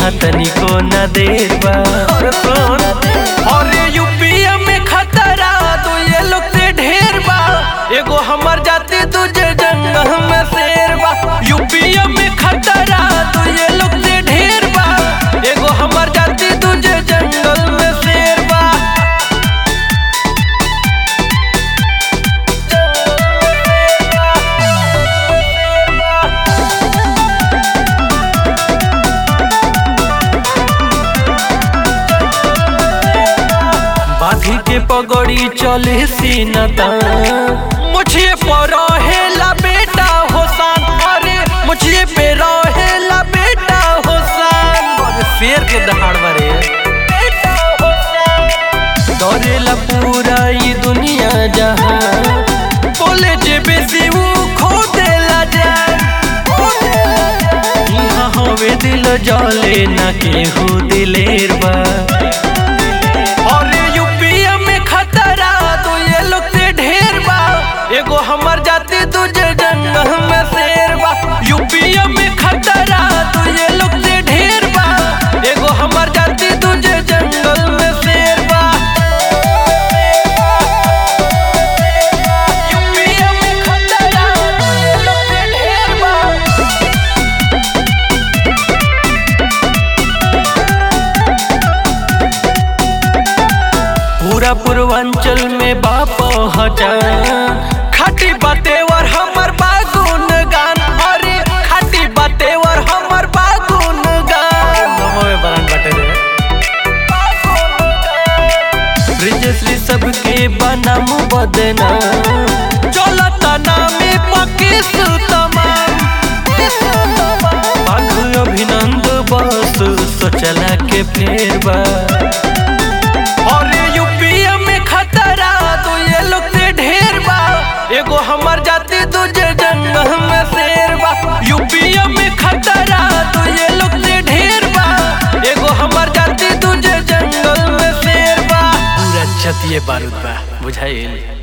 यहाँ तनिको न देर बा और सुन और यूपीए में खतरा तो ये लोग से ढेर बा एगो हमर जाति तुझे जंगल में शेर बा यूपीए में खतरा तो ये लोग से ढेर बा एगो हमर जाति तुझे जंगल में शेर बा बाधी के पगड़ी चले सीनता मुझे पर रहेला बेटा होसान अरे मुझे पे रहेला बेटा होसान और शेर के दहाड़ बारे बेटा होसान दौड़ेला पूरा ये दुनिया जहाँ बोले जे बेसी वो खो देला जान खो देला जान। यहाँ हवे दिल जले न केहू दिलेर बा और यूपीए में खतरा तो ये लोग से ढेर बा एगो हमर जाति तुझे जंगल में शेर बा यूपीए में खतरा तो ये लोग से ढेर बा एगो हमर जाति तुझे जंगल में शेर बा यूपीए में खतरा तो ये लोग से ढेर बा पूरा पूर्वांचल में बाप हटा खाटी बातेवर हमर बागुन गान अरे खाटी बातेवर हमर बागुन गान नमो में बरन बटे रे ब्रिजश्री सबके बनाम बदना चलता नामे पकिस तमाम पाख अभिनंद बस सोचला के फेर बा और यूपीए में खतरा तो ये लोग से ढेर बा एगो हमर जाति तुझे जंगल में शेर बा यूपीए में खतरा तो ये लोग से ढेर बा एगो हमर जाति तुझे जंगल में शेर बा पूरा छतिए बारूद बा बुझाइल